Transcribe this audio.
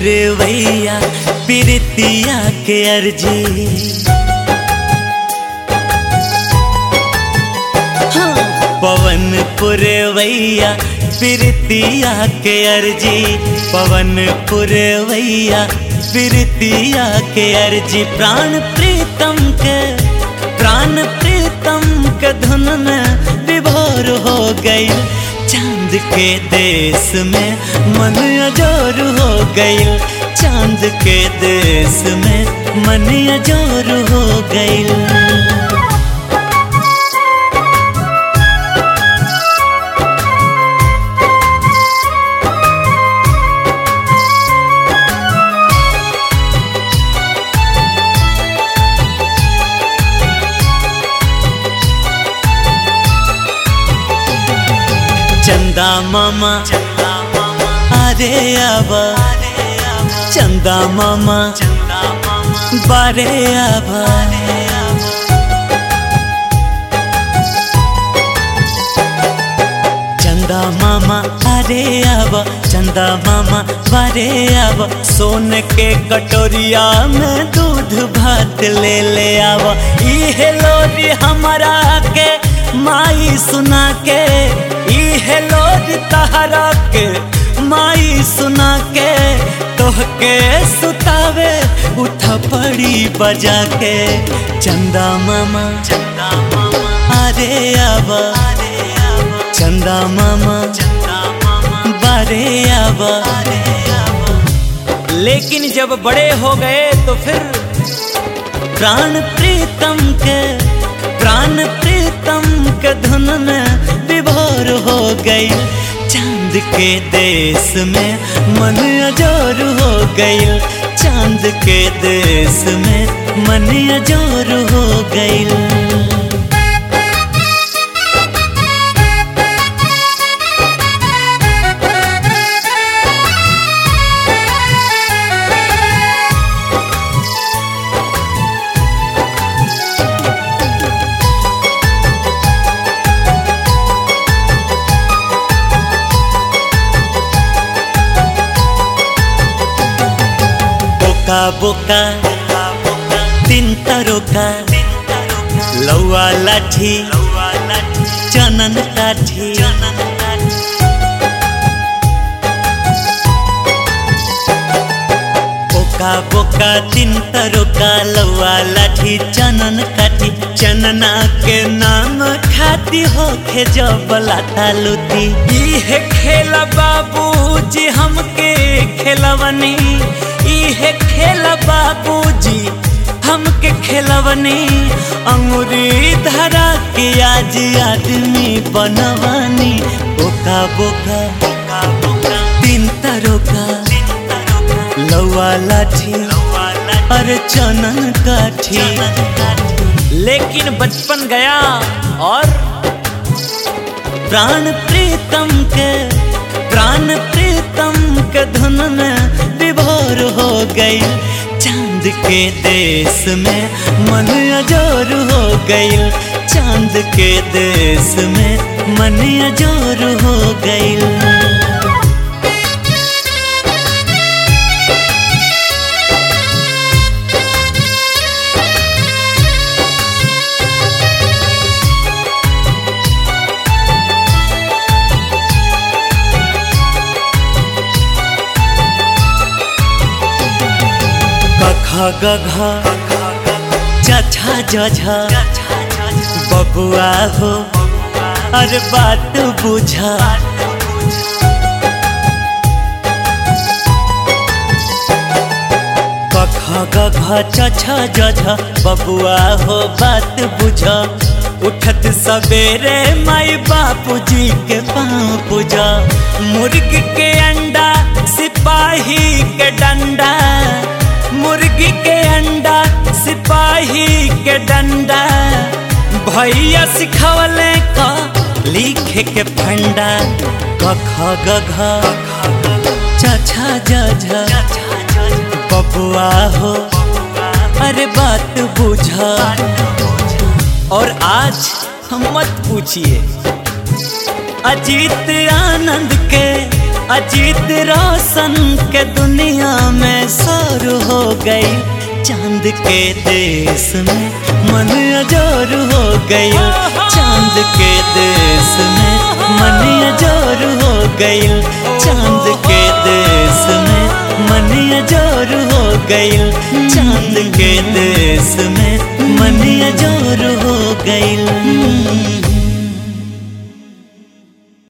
पुरवैया प्रीतिया के अर्जी हाँ, पवन पुरवैया प्रीतिया के अर्जी पवन पुरवैया प्रीतिया के अर्जी प्राण प्रीतम के प्राण प्रीतम के धुन में विभोर हो गई चांद के देश में मन अजोर हो गई चांद के देश में मन अजोर हो गई चंदा मामा अरे आबा चंदा मामा बारे आबा चंदा मामा अरे आबा चंदा मामा बारे आबा सोन के कटोरिया में दूध भात ले ले आवा इहे लोरी हमारा के माई सुना के इहे लोरी तहरा के माई सुना के तोहके सुतावे उठा पड़ी बजा के चंदा मामा चंदा मामा अरे आबा चंदा मामा चंदा मामा बारे आबा लेकिन जब बड़े हो गए तो फिर प्राण प्रीतम के प्राण प्रीतम के धुन में विभोर हो गई चांद के देश में मन अजोर हो गई चांद के देश में मन अजोर हो गई बोका बोका तीन तरोका लौआ लाठी चनन काठी बोका बोका तीन तरोका लौआ लाठी चनन काठी चनना के नाम खाती होखे जब लाता लुती इहे खेला बाबूजी हमके खेलवनी इहे खेला बाबूजी हमके खेलवनी अंगुरी धरा के आज आदमी बनवानी बोका बोका बोका बोका तीन तरोका लौआ लाठी अरे चनन काठी लेकिन बचपन गया और प्राण प्रीतम के प्राण प्रीतम के धुन में विभोर हो गई चांद के देश में मन अजोर हो गई चांद के देश में मन अजोर हो गई गघा गघा चछा जझा बबुआ हो अरे बात बुझा कखा गघा चछा जझा बबुआ हो बात बुझा उठत सवेरे माई बापूजी के पाँव पूजा मुर्गी के अंडा सिपाही के डंडा मुर्गी के अंडा सिपाही के डंडा भैया सिखवले का लिखे के फंडा कखा गघा चछा जझा बबुआ हो अरे बात बुझा और आज हम मत पूछिए अजीत आनंद के अजीत रोशन के दुनिया में शोर हो गई चांद के देश में मन अजोर हो गई चांद के देश में मन अजोर हो गई चांद के देश में मन अजोर हो गई चांद के देश में मन अजोर हो गई